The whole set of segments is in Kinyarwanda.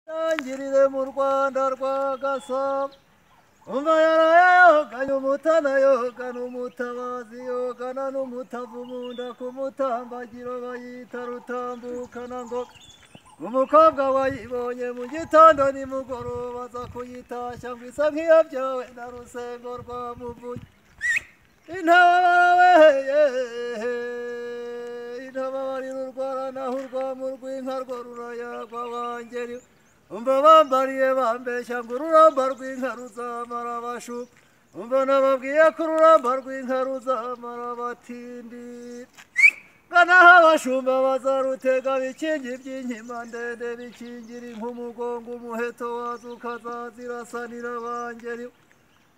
Ngirire mu Rwanda rwa Gasabo Umayarayo ganya umutanayo gana umutabazi yogana n'umutavu mu nda ku mutambagiro bayita rutambukana ngoga umukobwa wayibonye mu gitondo nimugoroba aza kuyitashya ngo isa nk'iyabyawe na rusengo rwa muvunyi intababarawe intababarira urwara naho urwamu rw'inka rwo rurayagwa wangeri umva bambariye bambeshya ngo ururamba rw'inka ruzamara abashu umva nababwiye ko ururamba rw'inka ruzamara abatindira ganaho abashumba bazarutega bikingi by'inkima ndende bikingira ink'umugongo umuheto wazo ukazazirasanira bangeri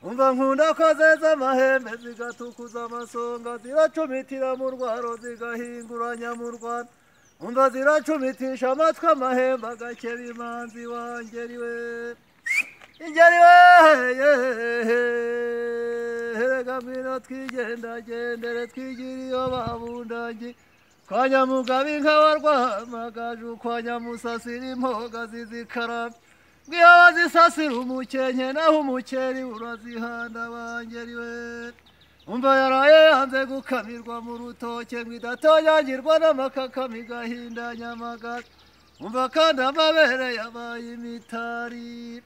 umva nkunda ko zeza amahembe zigatukuza amasonga ziracumitira mu rwaro zigahinguranya mu rwanda umva ziracumitisha amatwi amahembe agakeba imanzi wa ngeri we ingeri we erega ngwino twigendagendere twigire iyo babundangi kwa nyamugabe inka warwahamagaje ukwa nyamusasira impoga zizikarame ngiyo bazisasira umukenke naho umukeri urazihanda bangeri we umva yaraye yanze gukamirwa mu rutoke ngo idatonyagirwa n'amakakama igahindanya amagara umva kandi amabere yabaye imitari